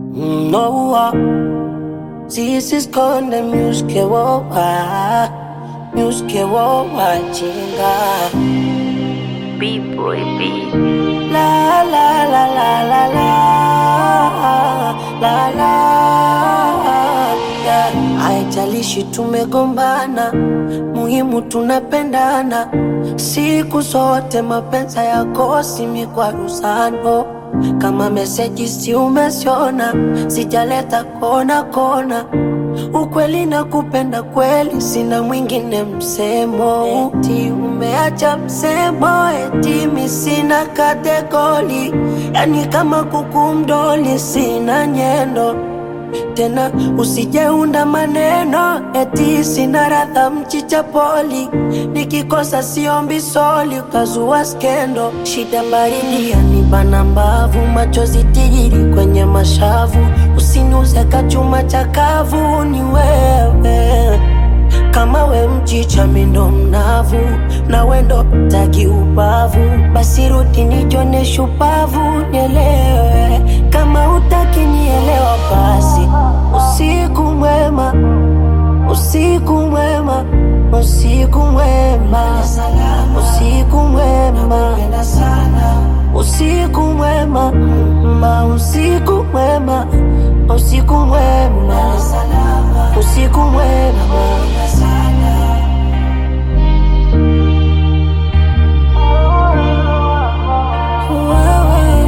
Noa sisi skonde myuske wowa myuske wowa chinga B-boy B. la la la la la la la la yeah. Haijalishi tumegombana, muhimu tunapendana siku zote. Mapenzi yakosi mikwaruzano, kama meseji si umesiona, sijaleta kona kona ukweli na kupenda kweli, sina mwingine msemo. Eti umeacha msemo, eti mi sina kategori, yani kama kuku mdoli, sina nyendo tena usijeunda maneno eti sina radha mchicha poli nikikosa siombi soli ukazua skendo shida baridi yanibana mbavu machozi tijiri kwenye mashavu usiniuze kachuma chakavu ni wewe kama we mchicha mindo mnavu na wendo taki ubavu basi rudi nijone shupavu nielewe kama utaki nielewa basi usiku mwema usiku mwema usiku mwema usiku mwema usiku mwema ma usiku mwema usiku mwema usiku mwema Wewe,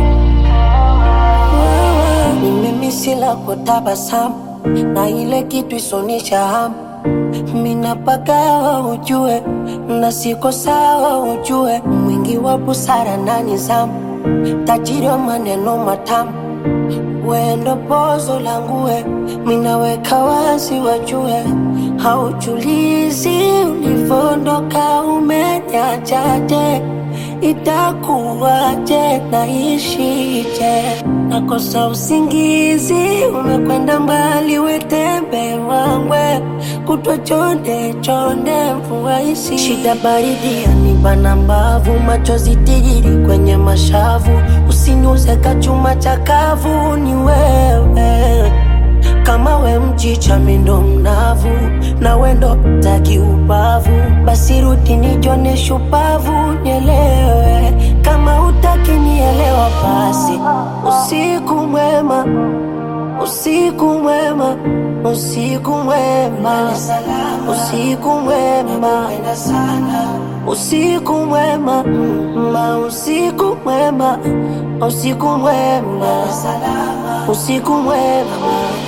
wewe, ni mimi sila kwa tabasamu na ile kitu isonisha hamu minapaka ujue na siko sawa ujue mwingi wa busara na nizamu tajiri wa maneno matamu wendo pozo langue minaweka wazi wajue haujulizi ulivondoka umenyachaje itakuwaje naishije nakosa usingizi umekwenda mbali wetembe wangwe kutwa chonde chonde mvua isi shida baridi yanibana mbavu machozi tijiri kwenye mashavu usiniuze kachuma chakavu ni wewe kama we mchicha mindo mnavu na wendo taki ubavu basi rudi nijone shupavu nielewe kama utaki nielewa basi usiku mwema usiku mwema usiku mwema usiku mwema usiku mwema ma usiku mwema usiku mwema usiku mwema